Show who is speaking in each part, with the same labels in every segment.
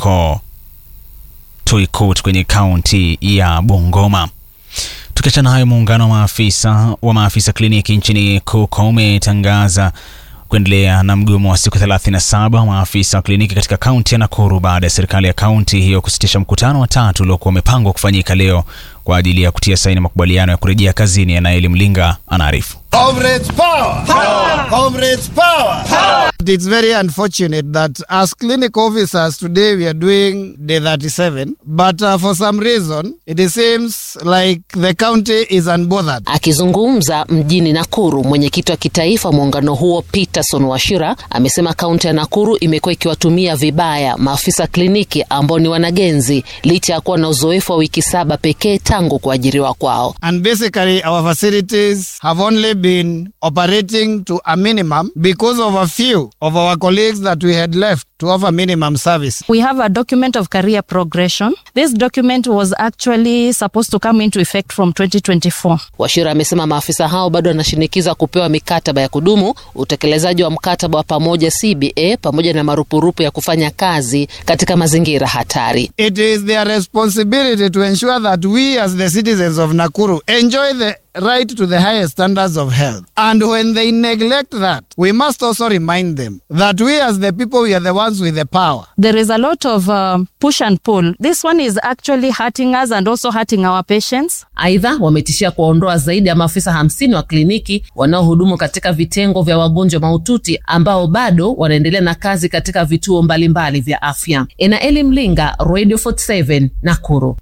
Speaker 1: huko Tuikut kwenye kaunti ya Bungoma. Tukiachana hayo, muungano wa maafisa wa maafisa kliniki nchini KUKO umetangaza kuendelea na mgomo wa siku 37 wa maafisa wa kliniki katika kaunti ya Nakuru baada ya serikali ya kaunti hiyo kusitisha mkutano wa tatu uliokuwa umepangwa kufanyika leo kwa ajili ya kutia saini makubaliano ya kurejea kazini. Yanaeli Mlinga anaarifu.
Speaker 2: Comrades power! Power! Comrades power! Power!
Speaker 3: It's very unfortunate that as clinic officers today we are doing day 37, but uh, for some reason it seems like the county is unbothered.
Speaker 4: Akizungumza mjini Nakuru, mwenyekiti wa kitaifa muungano huo Peterson Washira amesema kaunti ya Nakuru imekuwa ikiwatumia vibaya maafisa kliniki ambao ni wanagenzi licha ya kuwa na uzoefu wa wiki saba pekee tangu kuajiriwa kwao.
Speaker 3: And basically our facilities have only been operating to a minimum because of a few of our colleagues that we had left to offer minimum service.
Speaker 5: We have a document of career progression. This document was actually supposed to come into effect from 2024.
Speaker 4: Washira amesema maafisa hao bado wanashinikiza kupewa mikataba ya kudumu, utekelezaji wa mkataba wa pamoja CBA, pamoja na marupurupu ya kufanya kazi katika mazingira hatari.
Speaker 3: It is their responsibility to ensure that we as the citizens of Nakuru enjoy the right to the highest standards of health. And when they neglect that, we must also remind them that we as the people, we are the ones with the power.
Speaker 5: There is a lot of um, push and pull. This one is actually hurting us and also hurting our patients.
Speaker 4: Aidha, wametishia kuwaondoa zaidi ya maafisa hamsini wa kliniki wanaohudumu katika vitengo vya wagonjwa mahututi ambao bado wanaendelea na kazi katika vituo mbalimbali vya afya. Enaeli Mlinga, Radio 47, Nakuru.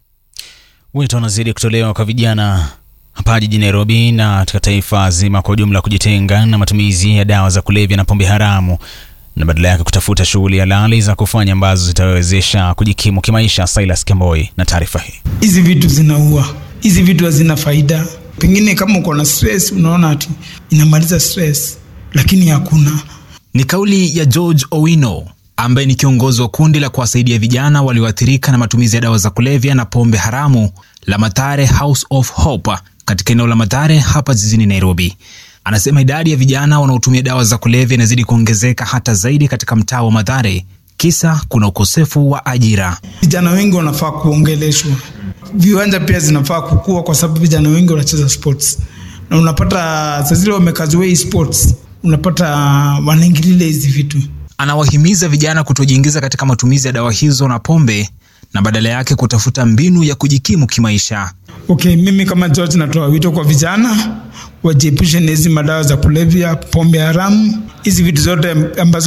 Speaker 1: Wito unazidi kutolewa kwa vijana hapa jijini Nairobi na katika taifa zima kwa ujumla kujitenga na matumizi ya dawa za kulevya na pombe haramu na badala yake kutafuta shughuli halali za kufanya ambazo zitawezesha kujikimu kimaisha. Silas Kemboi na taarifa hii.
Speaker 6: Hizi vitu zinaua, hizi vitu hazina faida. Pengine kama uko na stress, unaona ati inamaliza stress, lakini hakuna.
Speaker 7: Ni kauli ya George Owino ambaye ni kiongozi wa kundi la kuwasaidia vijana walioathirika na matumizi ya dawa za kulevya na pombe haramu la Mathare House of Hope katika eneo la Mathare hapa jijini Nairobi. Anasema idadi ya vijana wanaotumia dawa za kulevya inazidi kuongezeka hata zaidi katika mtaa wa Mathare, kisa kuna ukosefu wa ajira.
Speaker 6: Vijana wengi wanafaa kuongeleshwa, viwanja pia zinafaa kukua, kwa sababu vijana wengi wanacheza sports na unapata saa zile wamekaziwa sports, unapata wanaingililia hizi vitu.
Speaker 7: Anawahimiza vijana kutojiingiza katika matumizi ya dawa hizo na pombe na badala yake kutafuta mbinu ya kujikimu kimaisha.
Speaker 6: Okay, mimi kama George natoa wito kwa vijana wajiepushe na hizi madawa za kulevya, pombe haramu, hizi vitu zote ambazo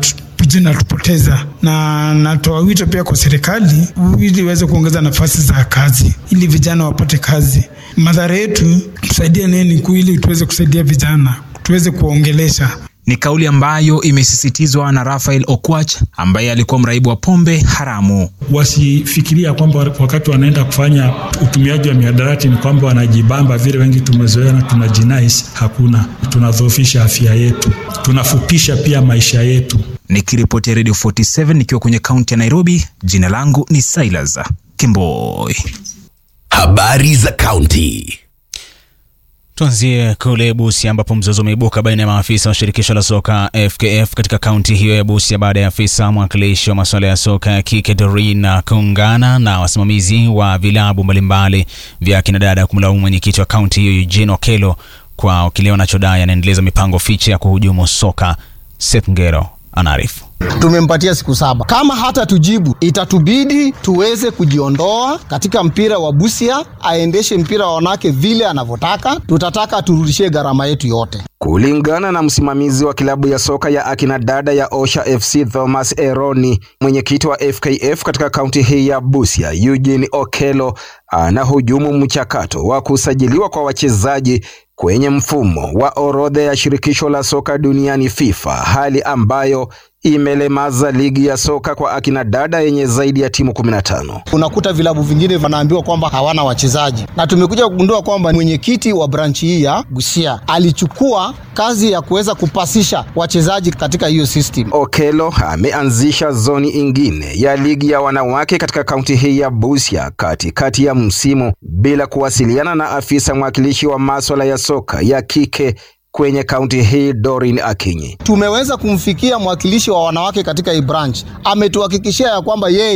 Speaker 6: zinatupoteza, na natoa wito pia kwa serikali ili iweze kuongeza nafasi za kazi ili vijana wapate kazi. Madhara yetu tusaidia nini ili tuweze kusaidia vijana, tuweze kuwaongelesha
Speaker 7: ni kauli ambayo imesisitizwa na Rafael Okwach ambaye alikuwa mraibu wa pombe haramu.
Speaker 8: Wasifikiria kwamba wakati wanaenda kufanya utumiaji wa mihadarati ni kwamba wanajibamba vile wengi tumezoea na tunajinais. Hakuna, tunadhoofisha afya yetu, tunafupisha pia maisha yetu.
Speaker 7: Nikiripoti Radio 47 nikiwa kwenye kaunti ya Nairobi, jina langu ni Silas Kimboi.
Speaker 9: Habari za kaunti.
Speaker 1: Tuanzie kule Busia ambapo mzozo umeibuka baina ya maafisa wa shirikisho la soka FKF katika kaunti hiyo ya Busia baada ya afisa mwakilishi wa masuala ya soka ya kike Doreen kuungana na wasimamizi wa vilabu mbalimbali vya kinadada kumlaumu mwenyekiti wa kaunti hiyo Eugene Okelo kwa kile wanachodai anaendeleza mipango fiche ya kuhujumu soka. Seth Ngero anaarifu.
Speaker 10: Tumempatia siku saba. Kama hata tujibu, itatubidi tuweze kujiondoa katika mpira wa Busia, aendeshe mpira wa wanawake vile anavyotaka. Tutataka turudishie gharama yetu yote.
Speaker 11: Kulingana na msimamizi wa kilabu ya soka ya akina dada ya Osha FC Thomas Eroni, mwenyekiti wa FKF katika kaunti hii ya Busia Eugene Okelo anahujumu mchakato wa kusajiliwa kwa wachezaji kwenye mfumo wa orodha ya shirikisho la soka duniani FIFA, hali ambayo imelemaza ligi ya soka kwa akina dada yenye zaidi ya timu 15.
Speaker 10: Unakuta vilabu vingine vanaambiwa kwamba hawana wachezaji, na tumekuja kugundua kwamba mwenyekiti wa branchi hii ya Busia alichukua kazi ya kuweza kupasisha wachezaji katika hiyo system.
Speaker 11: Okelo ameanzisha zoni ingine ya ligi ya wanawake katika kaunti hii ya Busia katikati ya msimu bila kuwasiliana na afisa mwakilishi wa maswala ya soka ya kike kwenye kaunti hii Dorin Akinyi.
Speaker 10: Tumeweza kumfikia mwakilishi wa wanawake katika hii branch, ametuhakikishia ya kwamba yeye